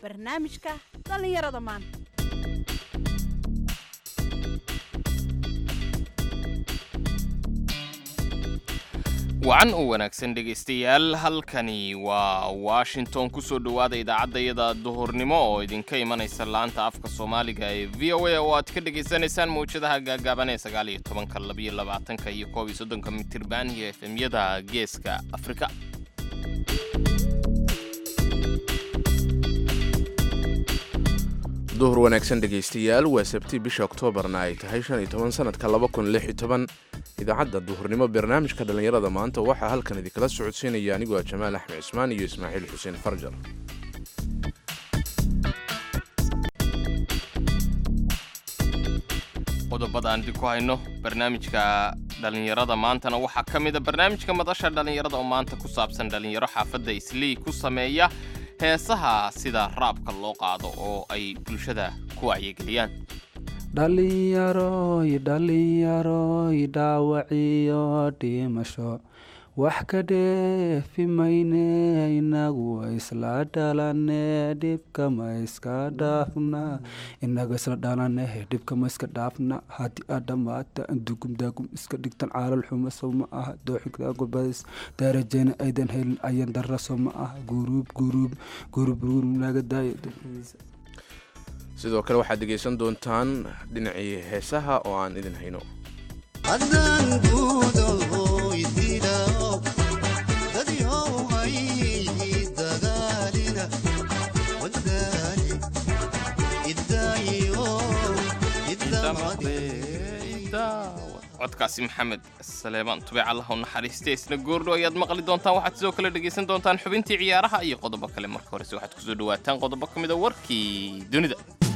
barnaamijka dhallinyarada maanta wacan u wanaagsan dhegaystayaal halkani waa washington kusoo dhowaada idaacaddayada duhurnimo oo idinka imanaysa laanta afka soomaaliga ee v o a oo aad ka dhegaysanaysaan mawjadaha gaagaaban ee sagaal iyo tobanka labiyo labaatanka iyo koob iyo soddonka mitirban iyo efemyada geeska afrika duhur wanaagsan dhegaystayaal waa sabti bisha oktoobarna ay tahay shan iyo toban sanadka laba kun lix iyo toban idaacadda duhurnimo barnaamijka dhallinyarada maanta waxaa halkan idinkala socodsiinaya anigoo ah jamaal axmed cismaan iyo ismaaciil xuseen farjar qodobada aan idinku hayno barnaamijka dhallinyarada maantana waxaa ka mid a barnaamijka madasha dhallinyarada oo maanta ku saabsan dhallinyaro xaafadda islii ku sameeya heesaha sida raabka loo qaado oo ay bulshada ku wacyigeliyaan dhalinyaroy dhalinyaroy dhaawaciyo dhimasho wax ka dheefi mayne inagu isla dhalane dhibka ma iska dhaafna inaga isla dhalane dhibka ma iska dhaafna haddii aad dhammaata dugum daagum iska dhigtan caalal xumo sow ma aha dooxigagubadis darajena aydan helin ayan dara sow ma aha guruub guruub guruub guruub laga daaya sidoo kale waxaad dhegaysan doontaan dhinacii heesaha oo aan idin hayno codkaasi maxamed saleebaan tubeec allaha u naxariistay isna goordho ayaad maqli doontaan waxaad sidoo kale dhegaysan doontaan xubintii ciyaaraha iyo qodobo kale marka horese waxaad kusoo dhawaataan qodobo ka mid a warkii dunida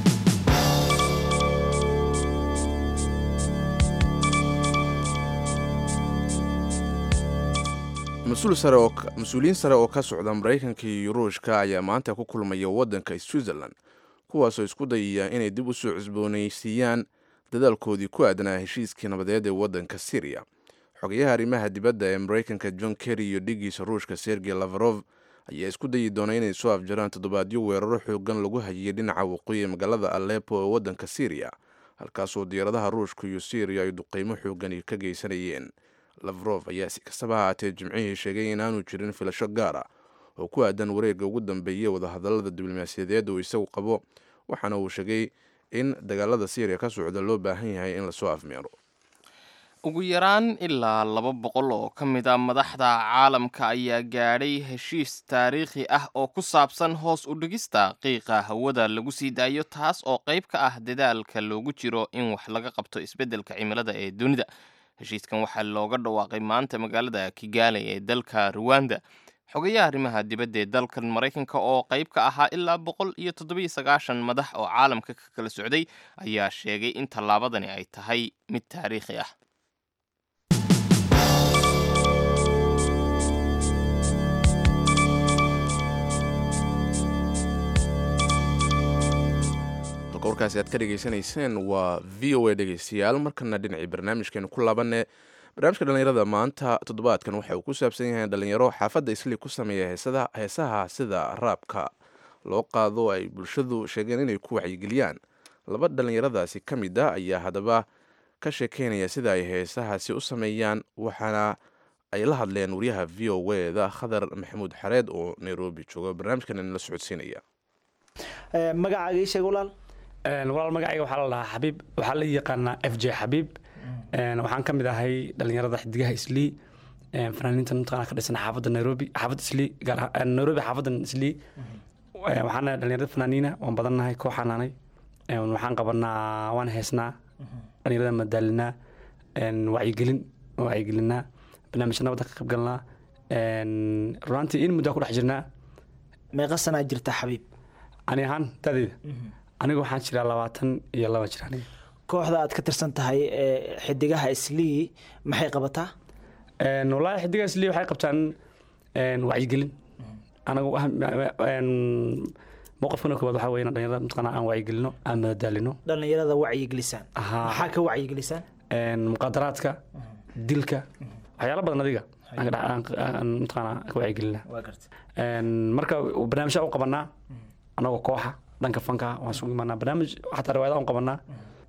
mas-uuliyiin sare oo ka socda maraykanka iyo ruushka ayaa maanta ku kulmaya waddanka switzerland kuwaasoo isku dayaya inay dib u soo cusboonaysiiyaan dadaalkoodii ku aadanaa heshiiskii nabadeed ee waddanka syriya xogayaha arrimaha dibadda ee maraykanka john kerry iyo dhigiisa ruushka sergey lavarov ayaa isku dayi doona inay soo afjaraan toddobaadyo weeraro xoogan lagu hayay dhinaca waqooyi ee magaalada alepo ee waddanka syriya halkaasoo diyaaradaha ruushka iyo syriya ay duqeymo xoogan ka geysanayeen lavrov ayaa si kastaba ahaatee jimcihii sheegay inaanu jirin filasho gaar ah oo ku aadan wareegga ugu dambeeyay wadahadallada diblomaasiyadeed uu isagu qabo waxaana uu sheegay in dagaalada syriya ka socda loo baahan yahay in lasoo afmeero ugu yaraan ilaa laba boqol oo ka mid a madaxda caalamka ayaa gaadhay heshiis taariikhi ah oo ku saabsan hoos u dhigista qiiqa hawada lagu sii daayo taas oo qayb ka ah dadaalka loogu jiro in wax laga qabto isbeddelka cimilada ee dunida heshiiskan waxaa looga dhawaaqay maanta magaalada kigaali ee dalka ruwanda xogayaha arrimaha dibadda ee dalkan maraykanka oo qayb ka ahaa ilaa boqol iyo toddobiyo sagaashan madax oo caalamka ka kala socday ayaa sheegay in tallaabadani ay tahay mid taariikhi ah warkaasi aad ka dhegaysanayseen waa v o a dhegaystayaal markana dhinacii barnaamijkeenu ku laabanne barnaamijka dhallinyarada maanta toddobaadkan waxa uu ku saabsan yahay dhalinyaro xaafadda islii ku sameeya heesaha sida raabka loo qaado ay bulshadu sheegeen inay ku wacyigeliyaan laba dhallinyaradaasi ka mid a ayaa haddaba ka sheekeynaya sida ay heesahaasi u sameeyaan waxaana ay la hadleen wariyaha v o eda khadar maxamuud xareed oo nairobi jooga barnaamijkan inala socodsiinaya magacaaga ii sheeg walaal walaal magacayga waxaa la dhahaa xabiib waxaa la yaqaanaa f j xabiib waxaan ka mid ahay dhalinyarada xidigaha islii fanaaniinta mataqana ka dhisan xaafadda nairobi xaafadda islii gaar nairobi xaafaddan islii waxaana dhalinyarada fanaaniina waan badannahay kooxaanaanay waxaan qabanaa waan heesnaa dhalinyarada madaalinaa wacyigelin wacyigelinaa barnaamijya nabadda ka qayb galnaa runaantii in muddaa ku dhex jirnaa meeqa sanaa jirta xabiib ani ahaan dadeeda anigu waxaan jiraa labaatan iyo laba jir aniga kooxda aad ka tirsan tahay ee xidigaha islii maxay qabataa wallaahi xidigaha islii waxay qabtaan wacyigelin anagu mowqafkana koowaad waxaa weeye dhalinyarada mataqaana aan wacyigelino aan madadaalino dhallinyarada wacyigelisaan Ahaa. maxaa ka wacyigelisaan muqaadaraadka dilka waxyaalo badan adiga aan ka dhex- aan- aan mataqaana ka wacyigelina waa garta marka barnaamijya u qabanaa annagoo kooxa dhanka fanka waan isugu imaanaa barnaamij xataa riwaayadaha aan qabanaa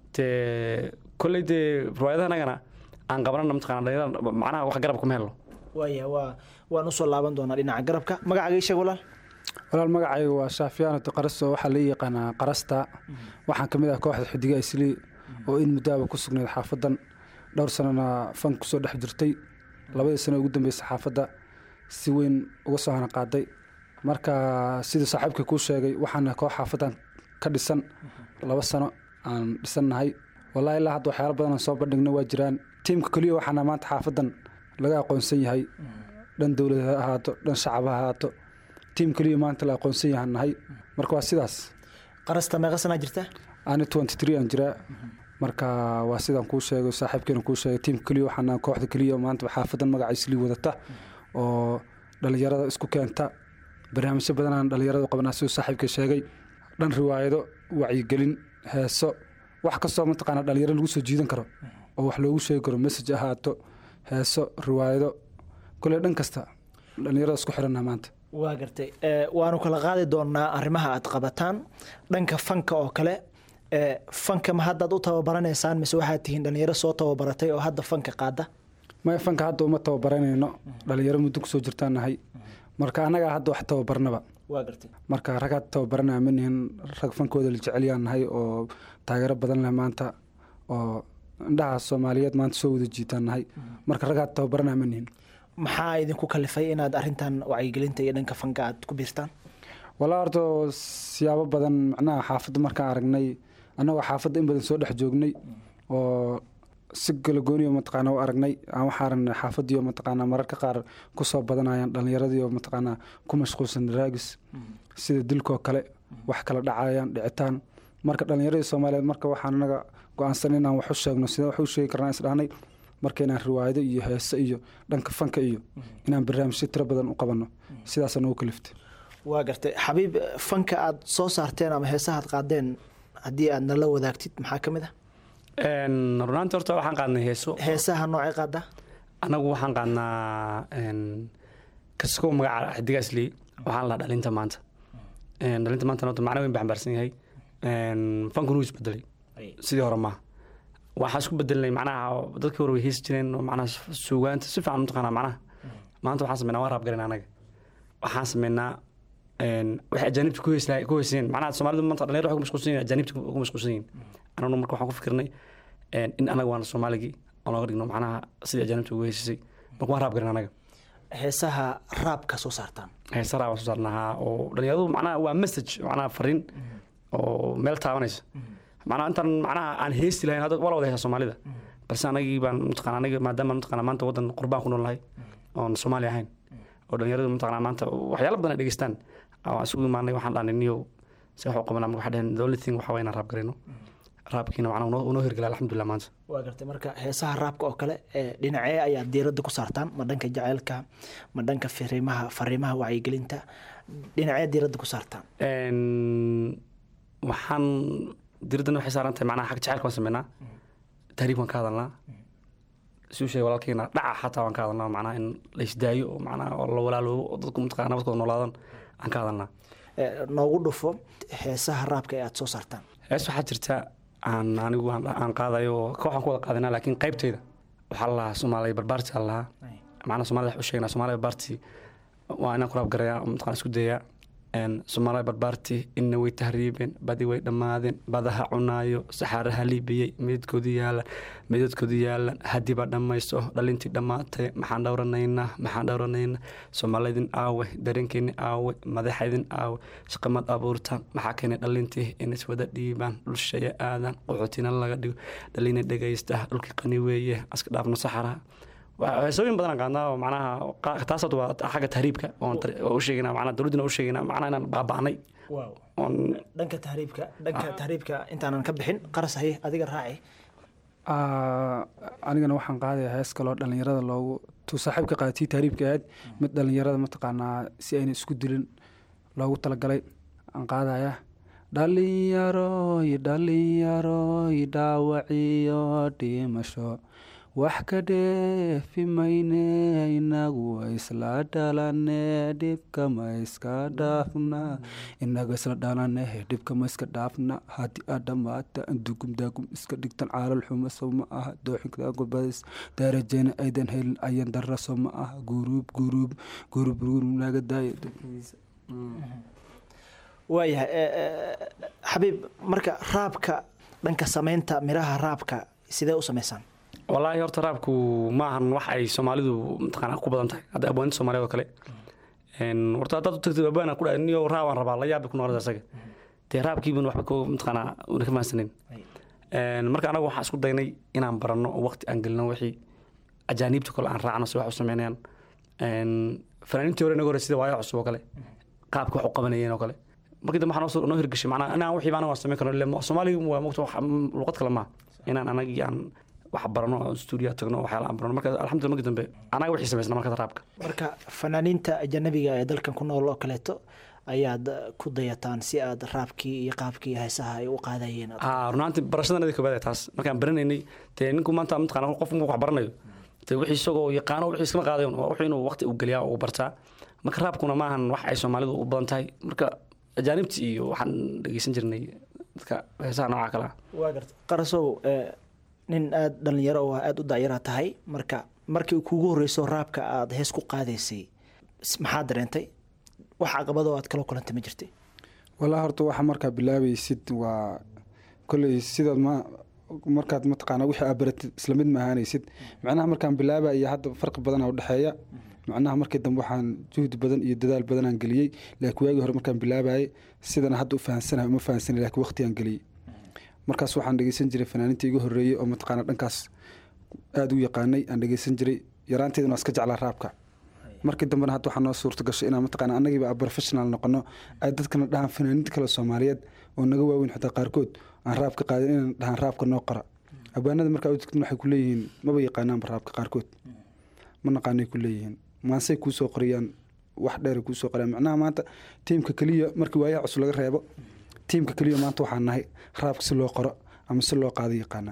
dee kolley dee riwaayadaha anagana aan qabanana mataqana dhalinyarada macnaha wax garab kuma helno waaya waa waan usoo laaban doonaa dhinaca garabka magacaaga ii sheeg walaal walaal magacayga waa shaafiyaanato qarasto waxaa la yaqaanaa qarasta waxaan ka mid ah kooxda xidiga islii oo in muddaaba ku sugnayd xaafadan dhowr sanana fan kusoo dhex jirtay labadii sano ugu dambeysay xaafadda si weyn uga soo hana qaaday marka sidii saaxiibkii kuu sheegay waxaana koox xaafadan ka dhisan laba sano aan dhisannahay wallahi ilaa hadda waxyaalo badan aan soo bandhigno waa jiraan tiimka keliya waxaana maanta xaafadan laga aqoonsan yahay dhan dowlad ha ahaato dhan shacab ha ahaato tiim keliya maanta la aqoonsan yahan nahay marka waa sidaas qarasta meeqa sanaa jirta ani twenty three aan jiraa marka waa sidaan kuu sheegay saaxiibkeena kuu sheegay tiimka keliya waxaana kooxda keliya maanta xaafadan magaca islii wadata oo dhalinyarada isku keenta barnaamijyo badanaan dhalinyarada u qabanaa siduu saaxiibka sheegay dhan riwaayado wacyigelin heeso wax kastoo mataqaana dhalinyaro lagu soo jiidan karo oo wax loogu sheegi karo message ahaato heeso riwaayado kule dhan kasta dhalinyarada isku xirannaha maanta waa gartay waanu kala qaadi doonaa arrimaha aad qabataan dhanka fanka oo kale fanka ma haddaad u tababaraneysaan mise waxaad tihiin dhalinyaro soo tababaratay oo hadda fanka qaada maya fanka hadda uma tababaranayno dhalinyaro muddo kusoo jirtaan nahay marka annagaa hadda wax tababarnaba waa gartay marka ragaad tababaranaya ma nihin rag fankooda la jecelyaan nahay oo taageero badan leh maanta oo indhaha soomaaliyeed maanta soo wada jiitaan nahay marka ragaad tababaranaya ma nihin maxaa idinku kalifay inaad arintan wacyigelinta iyo dhanka fanka aad ku biirtaan walaa horta siyaabo badan macnaha xaafadda markaan aragnay annagoo xaafadda in badan soo dhex joognay oo si galagooniyo mataqaana u aragnay aan waxaa aragnay xaafaddiioo mataqaana mararka qaar kusoo badanayaan dhallinyaradiioo mataqaana ku mashquulsan raagis sida dilkoo kale wax kala dhacayaan dhicitaan marka dhallinyaradii soomaaliyeed marka waxaan anaga go-aansan inaan wax u sheegno sidee wax u sheegi karnaa isdhahnay marka inaan riwaayado iyo heese iyo dhanka fanka iyo inaan barnaamijyo tiro badan u qabanno sidaasa nagu kaliftay waa gartay xabiib fanka aad soo saarteen ama heesaha aad qaadeen haddii aad nala wadaagtid maxaa ka mid ah runaanti horta waxaan qaadnay heeso heesaha noocay qaadaa anagu waxaan qaadnaa kaskow magaca xidiga islii waxaan lahaa dhalinta maanta dhalinta maanta horta macno weyn baa xambaarsan yahay fankuna wuu isbedelay sidii hore maaha waxaa isku bedelnay macnaha dadkii hore way heesi jireen oo macnaha suugaanta si fiican mataqaanaa macnaha maanta waxaan sameynaa waan raabgarin anaga waxaan sameynaa waxay ajaanibta ku heeslaa ku heesayeen macnaha soomaalidu maanta dhalinyaro waxay ku mashquulsan yihin ajaanibta ku mashquulsan yihin anaguna marka waxaan ku fikirnay in anaga waana soomaaligii oo nooga dhigno macnaha sidii ajaanibta ugu heesisay marka waan raabgarin anaga heesaha raabka soo saartaan heesa raab waan soo saarnahaa oo dhalinyaradu macnaha waa message macnaha fariin oo meel taabanaysa macnaha intaan macnaha aan heesti lahayn hadda wala wada heesa soomaalida balse anagii baan mataqana aniga maadaama mataqana maanta waddan qurbaan ku noolnahay oon soomaali ahayn oo dhalinyaradu mataqana maanta waxyaalo badan ay dhegeystaan waan isugu imaanay waxaan dhahnay niyow si wax u qabanaa waxaa dhaheen the only thing waxaa waa inaan raab garayno raabkiina macnaha unoo unoo hirgala alxamdulilah maanta waa gartay marka heesaha raabka oo kale dhinacee ayaad diiradda ku saartaan ma dhanka jaceylka ma dhanka fariimaha fariimaha wacyigelinta dhinacee diiradda ku saartaan waxaan diradana waxay saaran tahay macnaha xag jacaylka waan sameynaa tahriib waan ka hadalnaa suu sheegay walaalkeena dhaca xataa waan ka hadalnaa macnaha in la isdaayo oo macnaha oo la walaaloobo oo dadku mataqana nabadkooda noolaadan aan ka hadalnaa noogu dhufo heesaha raabka ee aad soo saartaan hees waxaa jirta aan anigu aan qaadayo oo kooxaan ku wada qaadanaa laakiin qaybteyda waxaa la lahaa soomaaliya barbaarti aa lahaa macnaha soomaalida wax u sheegnaa soomaaliya barbaarti waa inaan ku raab garayaa mataqana isku dayaa soomaaliya barbaarti inna way tahriibeen badi way dhammaadeen badaha cunaayo saxaaraha liibiyey midadkoodu yaalan midadkoodu yaalan hadiba dhammaysto dhalintii dhammaatay maxaan dhowranaynaa maxaan dhowranaynaa soomaalidin aawe dareenkeeni aawe madaxaydin aawe shaqamad abuurtaan maxaa keenay dhalintii in iswada dhiibaan dhulshaya aadaan qaxootina laga dhigo dhalina dhegaysta dhulkii qani weeye aska dhaafno saxaraha heesooyin badan qaadnaa oo macnaha taas waa xagga tahriibka oon u sheegina macnaha dowladdina u sheegina macnaha inaan baaba'nay dhanka tahriibka dhanka tahriibka intaanan ka bixin qaras haye adiga raaci anigana waxaan qaadaya hees kaloo dhallinyarada loogu tuu saaxiibka qaadatii tahriibka ahayd mid dhallinyarada mataqaanaa si ayna isku dilin loogu talagalay aan qaadaya dhalinyaroy dhalinyaroy dhaawaciyo dhimasho wax ka dheefi mayne inagu isla dhalane dhibka ma iska dhaafna inaga isla dhalane dhibka ma iska dhaafna haddii aad dhammaata dugum daagum iska dhigtan caalal xumo soo ma aha dooxinka gobadis darajena aydan helin ayan darra soo ma aha guruub guruub guruub guruub naga daayo waayahay e, e, xabiib marka raabka dhanka samaynta miraha raabka sidee u samaysaan wallaahi horta raabku ma ahan wax ay soomaalidu mataqaana ku badan tahay hadda abwaanida soomaaliyad oo kale Een, horta haddaad u tagtid abwaana ku dhahay niyo raabaan rabaa la yaabi ku noqonaysa isaga dee raabkiibuna waxba ko mataqaana una ka fahansanin Een, marka anagu waxaan isku daynay inaan baranno oo waqti aan gelino wixii ajaaniibta kale aan raacno si wax u sameynayaan Een, fanaaniintii hore inaga hore sida waayo cusub oo kale qaabka wax u qabanayeen oo kale markii dambe waxaa noo soo- noo hirgashay macnaa inaan wixii baana waan samayn karno ile soomaaliga waa mogta wax luqad kale maaha inaan anagii aan wax barano oo stuudiya tagno waxyaala aan barano marka alxamdulillah markii dambe anaga wixii samaysna marka raabka marka fanaaniinta ajanabiga ee dalkan ku nool oo kaleeto ayaad ku dayataan si aad raabkii iyo qaabkii heesaha ay u qaadayeen aad- aa runaantii barashadanadi koobaad taas markaan baranaynay dee ninku maanta mataqaana qof markuu wax baranayo dee wixii isagoo yaqaano wixii iskama qaadayon waa wuxuu inuu waqti u geliyaa oo u bartaa marka raabkuna maahan wax ay soomaalidu u badan tahay marka ajaanibti iyo waxaan dhegeysan jirnay dadka heesaha nooca kale ah waa garta qarasow e, nin aada dhalinyaro oo aada u dacyara tahay marka markii kuugu horeyso raabka aada hees ku qaadaysay s- maxaa dareentay wax caqabado aad kala kulantay ma jirtay walaa horta waxa markaa bilaabaysid waa kolley sidaad ma markaad mataqaana wixii aad baratid isla mid ma ahaanaysid macnaha markaan bilaaba iyo hadda farqi badanaa udhexeeya macnaha markii dambe waxaan juhdi badan iyo dadaal badanaan geliyey laakiin waagii hore markaan bilaabayay sidana hadda u fahansanahay uma fahansanay laakiin waqtigaan geliyey markaas waxaan dhegeysan jiray fanaaniinta igu horreeyey oo mataqaana dhankaas aada u yaqaanay aan dhegeysan jiray yaraanteeduna waa iska jeclaa raabka markii dambena hadda waxaa noo suurta gashay inaan mataqaana annagiiba professional noqono ay dadkana dhahaan fanaaniinta kale soomaaliyeed oo naga waaweyn xitaa qaarkood aan raabka qaadin inaan dhahaan raabka noo qora abwaanada markaa u tagtin waxay ku leeyihiin maba yaqaanaanba raabka qaarkood ma naqaanay ku leeyihiin maansay kuu soo qoriyaan wax dheer kuu soo qoriyaan macnaha maanta tiimka keliya markii waayaha cusub laga reebo tiimka keliya maanta waxaan nahay raabka si loo qoro ama si loo qaado yaqaanaa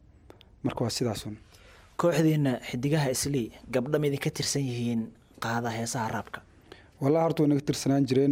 marka waa sidaasun kooxdiina xidigaha islii gabdha ma idinka tirsan yihiin qaada heesaha raabka wallahi horta way naga tirsanaan jireen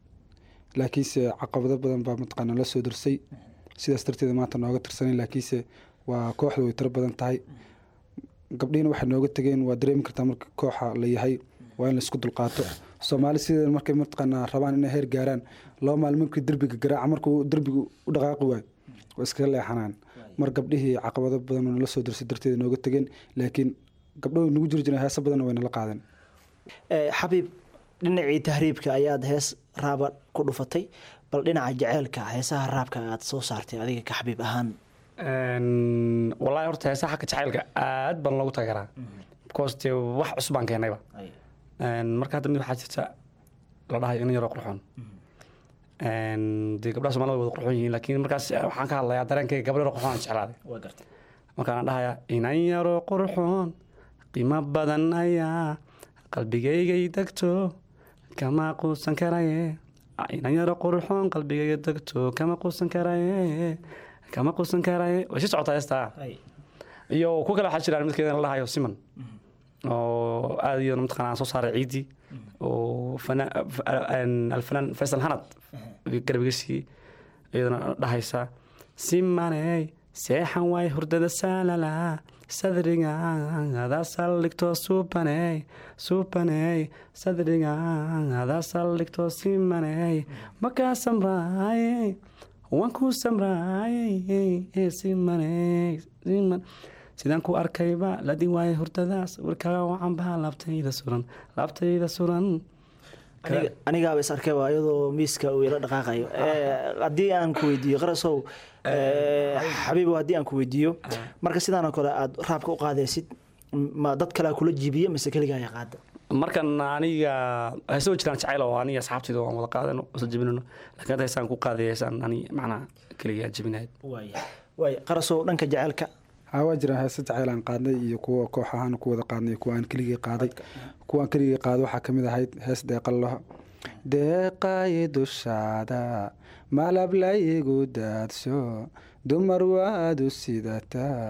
laakiinse caqabado badan baa mataqaana la soo darsay sidaas darteeda maanta nooga tirsanen laakiinse waa kooxda way tiro badan tahay gabdhihiina waxay nooga tegeen waa dareemi kartaa marka kooxa la yahay waa in laisku dulqaato soomaali sideeda markay mataqaanaa rabaan inay heer gaaraan laba maalin markii derbiga garaaca markuu derbiga u dhaqaaqi waayo waa iskaga leexanaan mar gabdhihii caqabado badan oo nala soo darsay darteeda nooga tegeen laakiin gabdho way nagu jiri jireen heeso badanna way nala qaadeen Eh, xabiib dhinacii tahriibka ayaad hees raaba ku dhufatay bal dhinaca jaceylka heesaha raabka aad soo saartay adiga ka xabiib ahaan Een, wallaahi horta heesaha xagga jacaylka aad baan loogu taageeraa because dee wax cusub baan keenayba Een, marka hadda mid waxaa jirta la dhahayo in yaroo qurxoon Een, dee gabdhaha soomaalida way wada qurxoon yihiin laakiin markaas eh, waxaan ka hadlayaa dareenkayga gabdho yaroo qurxoon aan jeclaaday markaan dhahayaa inan yaroo qurxoon qiimo badan ayaa qalbigaygay degto kama quusan karaye inan yaroo qurxoon qalbigayga degto kama quusan karaye kama quusan karaye way si socotaa heestaa iyo ku kale waxaa jiraan midkeeda la dhahayo siman oo aad iyo mataqaana aan soo saaray ciidii oo fana- f- een, alfanaan faysal hanad garbiga siiyey iyadana dhahaysa simaney seexan waay hurdada saalala sadriga adaa saldhigto subaney subaney sadriga adaa saldhigto simaney makaa samraayey waan ku samraayey simaney siman sidaan ku arkayba ladin waaye hurdadaas warkaaga wacan baha laabtayda suran laabtayda suran Aniga- anigaaba is arkayba iyadoo miiska uu ila dhaqaaqayo Eh, haddii aan ku weydiiyo qarasow eh, xabiibow haddii aan ku weydiiyo marka sidaan oo kale aad raabka u qaadaysid ma dad kalea kula jibiya mise keligaa ayaa qaada markan aniga heesoo jiraan jacayl oo aniga asxaabtayda waan wada qaadano isla jebinano laakiin hadda heesaan ku qaaday heesaan ani macnaa keligaa jebinayd waaya waaya qarasow dhanka jaceylka haa waa jiraan heese jacayl aan qaadnay iyo kuwa koox ahaan ku wada qaadnay iyo kuwa aan keligii qaaday kuwa aan keligii qaaday waxaa kamid ahayd hees deeqalaho deeqayi dushaada malab layigu daadsho dumar waad u sidataa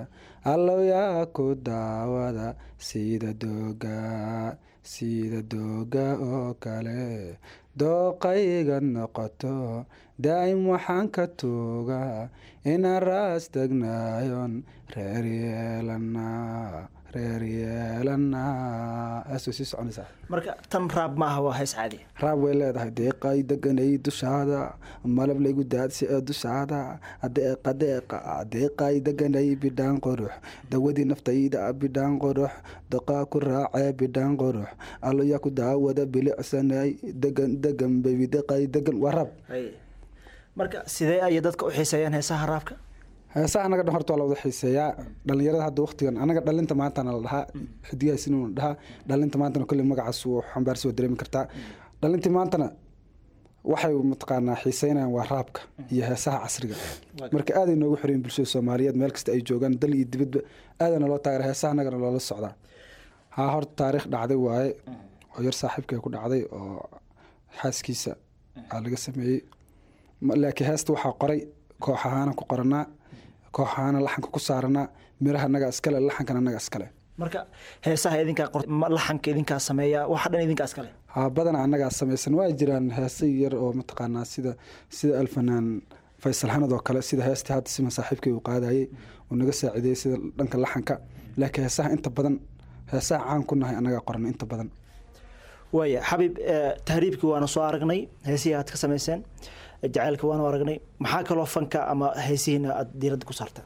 allow yaa ku daawada sida dooga sida dooga oo kale dooqayga noqoto daa'im waxaan ka tuugaa inaan raas degnaayon reer yeelanaa reer yeelanaa aasoo sii soconaysaa marka tan raab ma aha waa hees caadi raab way leedahay deeqay deganay dushaada malab laygu daadsi ee dushaada deeqa deeqa deeqay deganay bidhaan qurux dawadii naftayda bidhaan qurux doqaa ku raacee bidhaan qurux alloyaa ku daawada bilicsanay degan degan baby deeqay degan waa raab marka sidee ayay dadka u xiiseeyaan heesaha raabka heesaha anaga dhan horta waa la wada xiiseeyaa dhalinyarada hadda waqtigan anaga dhalinta maantana la dhahaa xidigahaasina la dhahaa dhalinta maantana kolley magacaas wuu xambaarsi waa dareemi kartaa dhalintii maantana waxay mataqaanaa xiiseynayaan waa raabka iyo heesaha casriga marka aaday noogu xoreen bulshada soomaaliyeed meel kasta ay joogaan dal iyo dibadba aadana loo taageera heesaha anagana loola socdaa haa horta taariikh dhacday waaye oo yar saaxiibkay ku dhacday oo xaaskiisa aa laga sameeyey laakiin heesta waxaa qoray koox ahaana ku qoranaa koox ahaana laxanka ku saaranaa miraha anaga iskale laxankana anaga iskale marka heesaha idinkaa qor laxanka idinkaa sameeya waxa dhan idinkaa iskale haa badana annagaa samaysan waa jiraan heesa yar oo mataqaanaa sida sida alfanaan faysal xanad oo kale sida heestii hadda sima saaxiibkay uu qaadayey uu naga saacideeyey sida dhanka laxanka laakiin heesaha inta badan heesaha caan ku nahay annagaa qoran inta badan waaya xabiib tahriibkii waana soo aragnay heesihii aad ka samayseen jacaylka waanu aragnay maxaa kaloo fanka ama heesihiina aad diiradda ku saartaan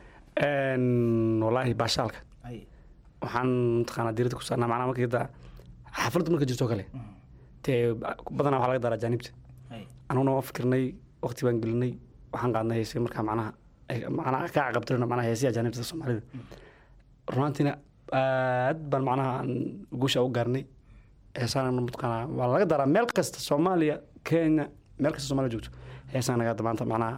walaahi baashaalka waxaan mataqaanaa diiradda ku saarnaa macnaha marka hadda xafladda marka jirto kale dee badanaa waxaa laga daraa ajaanibta anuguna waa fikirnay waqti baan gelinay waxaan qaadnay heesay markaa macnaha macnaha ka caqabtirina macnaha heesii ajaanibta soomaalida runaantiina aad baan macnaha guusha u gaarnay heesaana mataqaanaa waa laga daraa meel kasta soomaaliya kenya meel kasta somalia joogto heesaan naga maanta macnaha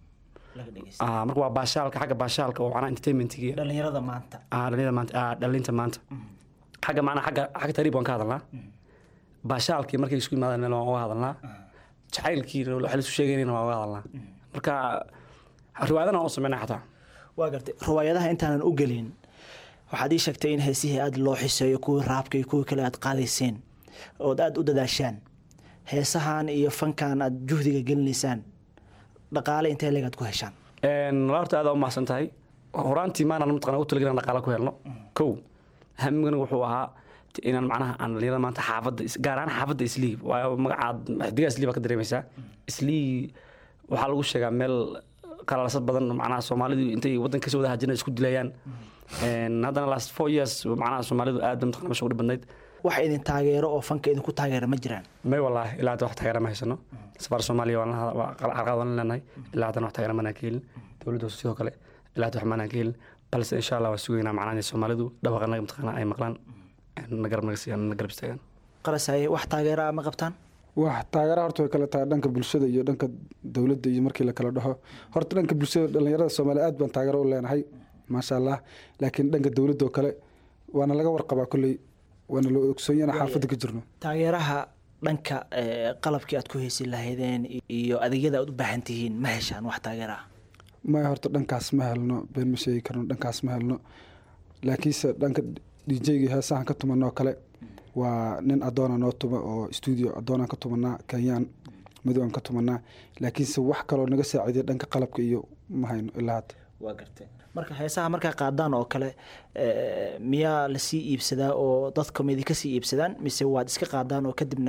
marka waa baashaalka xagga baashaalka oo macnaha entertainmentiga dhalinyarada maanta dhalinyarada maanta dhalinta maanta xagga macnaha xagga xagga tariib waan ka hadalnaa baashaalkii markay isku yimaadaan meel waan uga hadalnaa jacaylkii waxa laisu sheegaynayna waan uga hadalnaa marka riwaayadana waan u sameynaa xataa waa gartay riwaayadaha intaanan u gelin waxaad ii sheegtay in heesihii aad loo xiseeyo kuwii raabka iyo kuwii kale aad qaadayseen ood aada u dadaashaan heesahan iyo fankan aad juhdiga gelinaysaan dhaqaale intee leegaad ku heshaan horta aad u mahadsan tahay horaantii maanaan mataqana u talagelin dhaqaale ku helno kow hamigana wuxuu ahaa inaan macnaha aan dhalinyarada maanta xaafadda gaar ahaan xaafadda islii waayo magacaad xidigaa islii baa ka dareemaysaa islii waxaa lagu sheegaa meel qalalsad badan macnaha soomaalidu intay waddan kasoo wada hajina isku dilayaan haddana last four years macnaha soomaalidu aad ba mataqana meesha ugu badnayd wax idin taageero oo fanka idinku taageera ma jiraan may wallaahi ilaa hadda wax taageera ma haysano safaar soomaaliya carqalad waan leenahay ilaa haddana wax taageera manaan ka helin dowladda hoose sidoo kale ilaa hadda wax manaan ka helin balse insha allah waan sugaynaa macnaha inay soomaalidu dhawaqa naga mataqaana ay maqlaan na garab naga siiyaan na garab istaagaan qarasaye wax taageera ma qabtaan wax taageera horta way kala tahay dhanka bulshada iyo dhanka dowladda iyo markii la kala dhaho horta dhanka bulshada dhalinyarada soomaaliya aad baan taageero u leenahay maasha allah laakiin dhanka dowladda oo kale waana laga warqabaa kolley waana loo ogsoonyana xaafadda ka jirno taageeraha dhanka qalabkii aad ku heysi lahaydeen iyo adeegyada aad u baahan tihiin ma heshaan wax taageera ah maya horta dhankaas ma helno been ma sheegi karno dhankaas ma helno laakiinse dhanka djgii heesahan ka tumanoo kale waa nin adoona noo tuma oo stuudio adoonaan ka tumanaa kenyaan madowaan ka tumanaa laakiinse wax kaloo naga saaciiday dhanka qalabka iyo ma hayno ilaa hadda waa gartay marka heesaha markaa qaadaan oo kale miyaa lasii iibsadaa oo dadka ma idinka sii iibsadaan mise waad iska qaadaan oo kadibna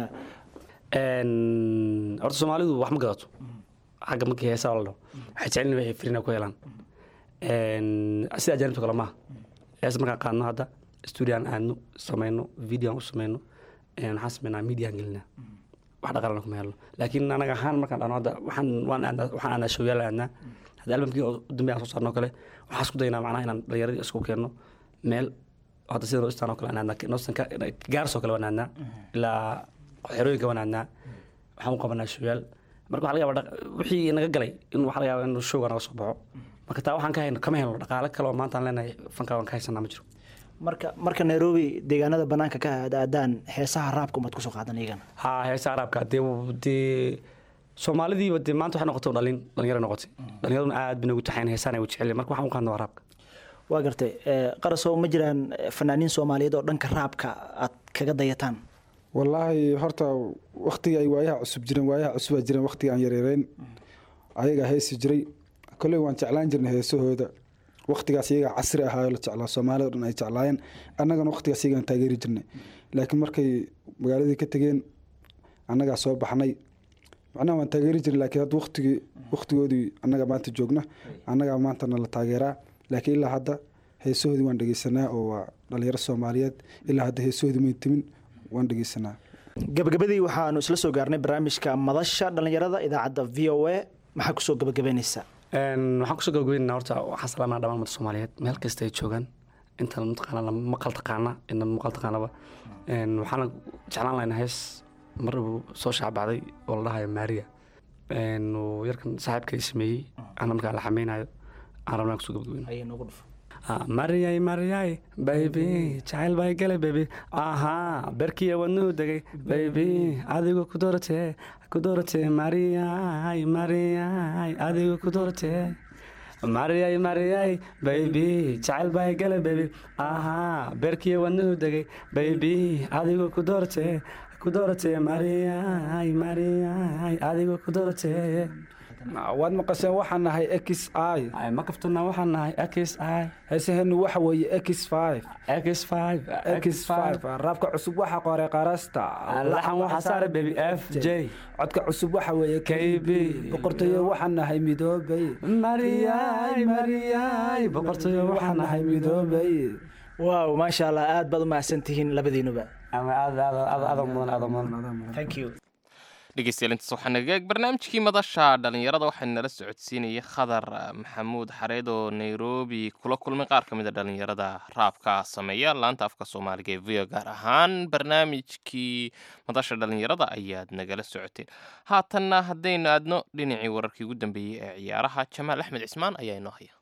horta soomaalidu wax ma gadato xagga markii heesaa la dhaho waxay jecelin waxay frina ku helaan sida ajaanibta kale maaha heesa markaan qaadno hadda stuudiyan aadno samayno videoan u samayno waxaan sameynaa mediaan gelinaa wax dhaqaalana kuma helno laakiin anaga ahaan markaan dhahno hadda waxaan waan aadnaa waxaan aadnaa showyaal aadnaa hadda albamkii u dambe aan soo saarno kale waxaan isku daynaa macnaha inaan dhalinyaradii isku keenno meel hadda sida noostan oo kale aan aadnaa noostanka gaarsoo kale waan aadnaa ilaa xerooyinka waan aadnaa waxaan u qabanaa showyaal marka waxa laga yaaba wixii naga galay in waxa laga yaaba in showga naga soo baxo marka taa waxaan ka hayno kama helno dhaqaale kale oo maanta aan leenahay fanka waan ka haysanaa ma jiro marka marka nairobi deegaanada banaanka ka aadaan heesaha raabka umaad kusoo qaadan iyagana ha heesaha raabka dee dee soomaalidiiba dee maanta waxay noqotay dhalin dhalinyaro noqotay dhalinyaraduna aad bay nagu taxayn heesaan ay u jecel marka waxaan u qaadna waa raabka waa gartay Eh, qarasow ma jiraan eh, fanaaniin soomaaliyeed oo dhanka raabka aad kaga dayataan wallaahi horta waktiga ay waayaha cusub jireen waayaha cusubaa jireen waktiga aan yareereyn ayagaa heesi jiray kolley waan jeclaan jirnay heesahooda waktigaas iyagaa casri ahaa la jeclaa soomaalida o dhan ay jeclaayeen annagana waktigaas iyagaan taageeri jirnay laakiin markay magaaladii ka tegeen annagaa soo baxnay macnaha waan taageeri jirnay laakiin hadda waktigii waktigoodii annagaa maanta joogna annagaa maanta nala taageeraa laakiin ilaa hadda heesahoodii waan dhegeysanaa oo waa dhalinyaro soomaaliyeed ilaa hadda heesahoodii mayn timin waan dhegeysanaa gabagabadii waxaanu isla soo gaarnay barnaamijka madasha dhallinyarada idaacadda v o a maxaa kusoo gabagabaynaysaa Een, waxaan kusoo gabagabeynaa horta waxaan salaamaa dhammaan ummadda soomaaliyeed meel kasta ay joogaan intan mataqaana maqal taqaana ina maqal taqaanaba Een, waxaana jeclaan lahaynaa hees mar uu soo shaacbacday oo la dhahayo maria Een, uu yarkan saaxiibka ay sameeyey ana markaa la xameynayo aan rabnaa kusoo gabagabeyno Ah, mariyay mariyay baybi jacayl bay galay baybi ahaa berkiya wadnuhu degay baybi adigu ku dooratee ku dooratee mariyay mariyay adigu ku dooratee mariyay mariyay baybi jacayl bay galay baybi ahaa berkiya wadnuhu degay baybi adigu ku dooratee ku dooratee mariyay mariyay adigu ku dooratee waad maqasheen waxaan nahay x i Ay, ma kaftona waxaan nahay x i heesaheenu waxa weeye x five x five x five raabka cusub waxa qoray qarasta laxan waxaa saaray baby f j codka cusub waxa weeye KB. boqortooyo waxaan nahay midoobay mariyay mariyay boqortooyo waxaan nahay midoobay waaw maasha allah aad baad u mahadsan tihiin labadiinuba ama aad aad aad aad mudan aad mudan thank you dhegeystayaal intaas waxaa naga eeg barnaamijkii madasha dhallinyarada waxaa nala socodsiinayay khadar ah, maxamuud xareed oo nairobi kula kulmay qaar ka mid a dhallinyarada raabka sameeya laanta afka soomaaliga ee v o gaar ahaan barnaamijkii madasha dhallinyarada ayaad nagala socoteen haatanna haddaynu aadno dhinacii wararkii ugu dambeeyey ee ciyaaraha jamaal axmed cismaan ayaa inoo haya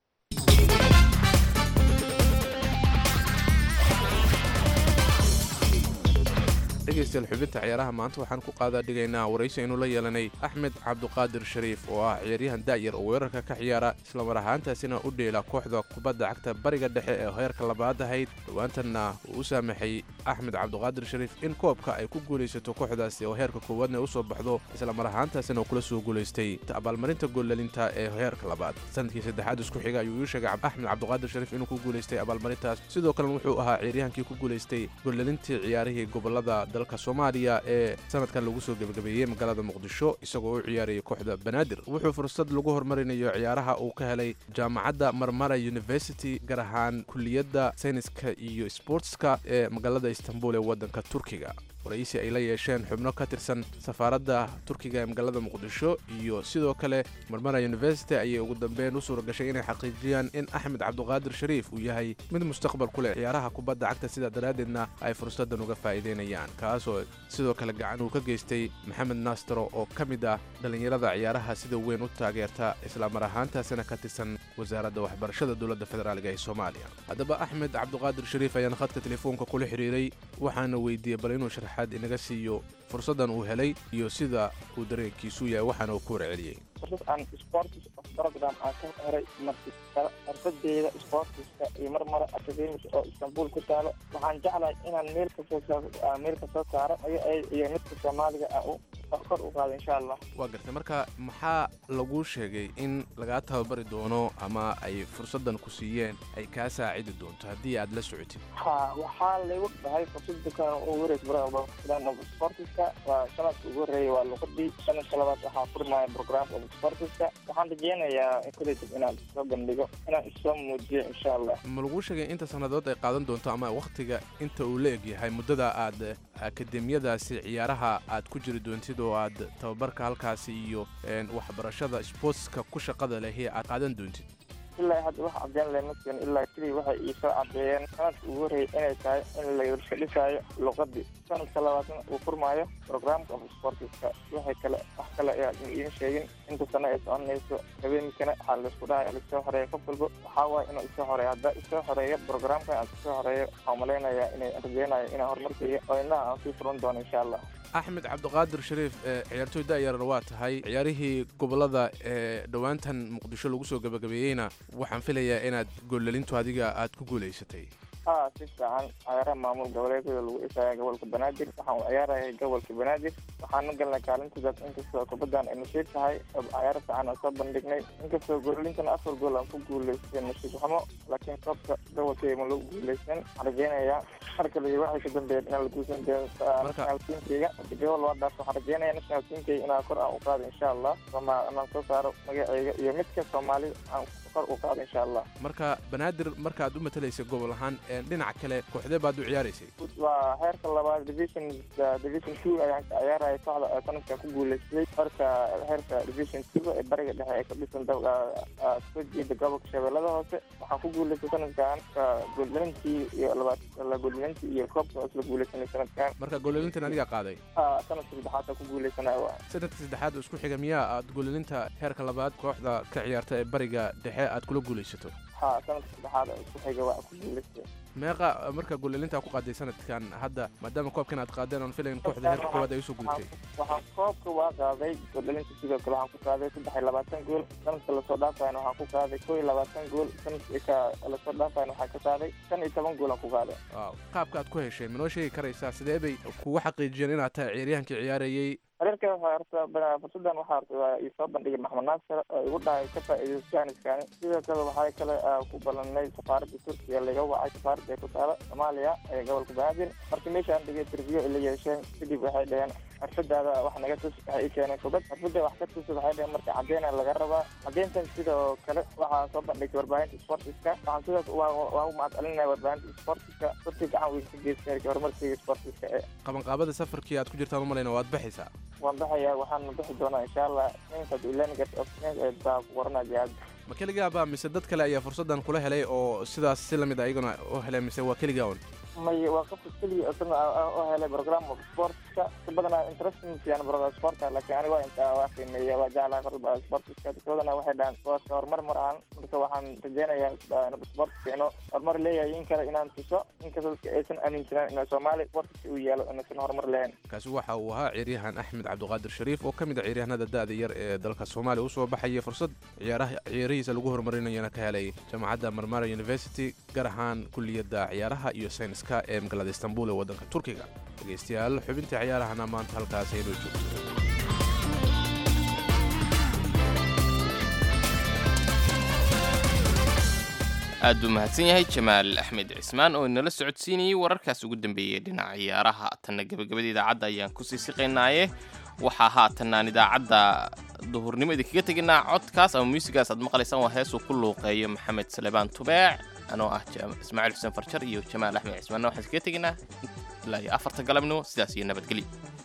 dhegaystayaal xubinta ciyaaraha maanta waxaan ku qaadaa dhigaynaa waraysi aynu la yeelanay axmed cabduqaadir shariif oo ah ciyaaryahan da'yar oo weerarka ka ciyaara islamar ahaantaasina u dheela kooxda kubadda cagta bariga dhexe ee heerka labaad ahayd dhowaantanna uu u saamaxay axmed cabduqaadir shariif in koobka ay ku guulaysato kooxdaasi oo heerka koowaadna usoo baxdo islamar ahaantaasina uu kula soo guulaystay abaalmarinta goollalinta ee heerka labaad sanadkii saddexaad isku xiga ayuu ii sheegay axmed cabduqaadir shariif inuu ku guulaystay abaalmarintaas sidoo kalena wuxuu ahaa ciyaaryahankii ku guulaystay goollalintii ciyaarihii gobolada dalka soomaaliya ee sanadkan lagu soo gebagabeeyey magaalada muqdisho isagoo u ciyaarayay kooxda banaadir wuxuu fursad lagu horumarinayo ciyaaraha uu ka helay jaamacadda marmara university gaar ahaan kulliyadda sayniska iyo sportska ee magaalada istanbul ee waddanka turkiga waraysi ay la yeesheen xubno ka tirsan safaaradda turkiga ee magaalada muqdisho iyo sidoo kale marmara university ayay ugu dambeyn u suura gashay inay xaqiijiyaan in axmed cabduqaadir shariif uu yahay mid mustaqbal ku leh ciyaaraha kubadda cagta sidaa daraaddeedna ay fursaddan uga faa'iidaynayaan kaasoo sidoo kale gacan uu ka geystay maxamed naastaro oo ka mid ah dhallinyarada ciyaaraha sida weyn u taageerta islamar ahaantaasina ka tirsan wasaaradda waxbarashada dowladda federaaliga ee soomaaliya haddaba axmed cabduqaadir shariif ayaan khadka telefoonka kula xidhiiray waxaana weydiiyey bal inuu sharaxaad inaga siiyo fursaddan uu helay iyo sida uu dareenkiisu yahay waxaana uu ku warceliyey fursad aan sports program aan ka heray marti xirfadeeda sportiska iyo marmara academic oo istanbul ku taalo waxaan jeclahay inaan meel kasoo saa meel kasoo saaro iyo iyo midka soomaaliga ah u kor u qaado insha allah waa gartay marka maxaa laguu sheegay in lagaa tababari doono ama ay fursaddan ku siiyeen ay kaa saacidi doonto haddii aad la socotid ha waxaa laygu dhahay fursada kan ugu horeysa sportiska waa sanadka ugu horreeya waa luqadii sanadka labaad waxaa furmaya program of sportiska waxaan rajeynayaa kadib inaan soo bandhigo inaan isoo muujiyo insha allah ma laguu sheegay inta sannadood ay qaadan doonto ama wakhtiga inta uu la eg yahay muddada aad akademiyadaasi ciyaaraha aad ku jiri doontid oo aad tababarka halkaasi iyo waxbarashada sportska ku shaqada lehi aad qaadan doontid ilaa hadda wax cadeen leh maskiin ilaa keliya waxay iisoo cadeeyeen sanadka ugu horreeyay inay tahay in la iska dhisaayo luqadii sanadka labaadna uu furmaayo programka of sportiska waxay kale wax kale ayaa iima sheegin inta sano ay soconayso habeenkana waxaa laisku dhahay laisoo horeeya qof walba waxaa waaye inuu isoo horeeyo haddaa isoo horeeyo programka aan isoo horeeyo waxaan malaynayaa inay rajeynayo inaan horumarkaiyo oo indhaha aan sii furan doono insha allah axmed cabdiqaadir shariif ee ciyaartooy da'yarna waa tahay ciyaarihii gobolada ee dhowaantan muqdisho lagu soo gabagabeeyeyna waxaan filayaa inaad goollelintu adiga aad ku guulaysatay haa si fiican ciyaaraha maamul goboleedyada lagu dhisaya gobolka banaadir waxaan u ciyaarayay gobolka banaadir waxaana galnay kaalintidaas inkastoo kubaddan ay nasiib tahay oo ciyaaro fiican aan soo bandhignay inkastoo goolintana afar gool aan ku guulaystay nasiib xumo laakiin koobka gobolkayga ma lagu guulaysan waxaan rajeynayaa mar kale iyo waxay ka dambeeyeen inaan la guulsan doono national teamkayga gobol waa dhaaf waxaan rajeynayaa national teamkayga inaan kor aan u qaado insha allah sooma inaan soo saaro magacayga iyo midka soomaali aan kor u qaado insha allah marka banaadir markaad u matalaysay gobol ahaan ee dhinaca kale kooxdee baad u ciyaaraysay waa heerka labaad division division two ayaan ka ciyaaraya kooxda ee sanadkan ku guulaystay marka heerka division two ee bariga dhexe ee ka dhisan soo jeeda gobolka shabeellada hoose waxaan ku guulaystay sanadkan gooldalintii iyo labaad gooldalintii iyo koobka isla guulaysanay sanadkan marka goollelintan adiga qaaday sanadka saddexaad ku guulaysanaya waa sanadka saddexaad oo isku xiga miyaa aad goollelinta heerka labaad kooxda ka ciyaarta ee bariga dhexe aad kula guulaysato ha sanadka saddexaad oo isku xiga waa ku guulaystay meeqa marka goollelintaa ku qaaday sanadkan hadda maadaama koobkan aad qaadeen aan filayn kooxda heerka koowaad ay usoo gudubtay waxaan koobka waa qaaday gooldalinta sidoo kale waxaan ku qaaday saddex iyo labaatan gool sanadka lasoo dhaafayna waxaan ku qaaday koo iyo labaatan gool sanadka lasoo dhaafayna waxaan ka qaaday shan iyo toban gool aan ku qaaday waaw qaabka aad ku heshay manoo sheegi karaysaa sidee bay kugu xaqiijiyeen inaad tahay ciyaaryahankii ciyaarayey xiriirka waxaa horta fursadan waxaa horta waa ii soo bandhigay maxmed naasir oo igu dhahay ka faa'iidayso jaaniskani sidoo kale waxaa kale ku ballanay safaaradda turkiya laga wacay safaaradda ee ku taala soomaaliya ee gobolka banaadir markii meeshaan dhigay interview ay la yeesheen kadib waxay dhaheen xirfadaada wax naga tus waxay ii keeneen kubad xirfada wax ka tusa waxay dhaheen marka cadeyna laga rabaa cadeyntan sidoo kale waxaa soo bandhigtay warbaahinta sportiska waxaan sidoo waa u mahadcelinaya warbaahinta sportiska dadkii gacan weyn ka geystay horumarkayga sportiska ee qabanqaabada safarkii aad ku jirtaan umalayna waad baxaysaa waan baxayaa waxaan bixi doonaa insha allah ninkaad ilanigart of baa ku qoranaa jihaad ma keligaaba mise dad kale ayaa fursaddan kula helay oo sidaas si lamid a iyaguna u helay mise waa keligaa un may waa qofka keliya isna oo helay program of sportska si badanaa interesting fiican program sportka laakiin aniga waa inta waa qiimeeya waa jeclaa korba sportska dadkoodana waxay dhahan sportka horumar maraan marka waxaan rajeynayaa sport fiicno horumar leeyahay in kale inaan tuso inkastoo dadka aysan aaminsanaan in soomaali sportska uu yaalo inaysan horumar lahayn kaasi waxa uu ahaa ciyaaryahan axmed cabdiqaadir shariif oo ka mid a ciyaaryahanada da'da yar ee dalka soomaaliya usoo baxaya fursad ciyaaraha ciyaarihiisa lagu horumarinayana ka helay jaamacadda marmara university gaar ahaan kulliyadda ciyaaraha iyo sayniska ee magaalada istanbul ee waddanka turkiga dhegaystayaal xubintii ciyaarahana maanta halkaas aynoo joogto aad buu mahadsan yahay jamaal axmed cismaan oo inala socodsiinayey wararkaas ugu dambeeyey dhinaca ciyaaraha tanna gebagabada idaacadda ayaan kusii siqaynaaye waxaa haatanaan idaacadda duhurnimo idinkaga teginaa codkaas ama muusigaas aad maqlaysaan waa heesuu ku luuqeeyo maxamed salebaan tubeec anoo ah ismaaciil xuseen farjar iyo jamaal axmed cismaanna waxaan iskaga teginaa ilaa iyo afarta galabnimo sidaas iyo nabadgelyo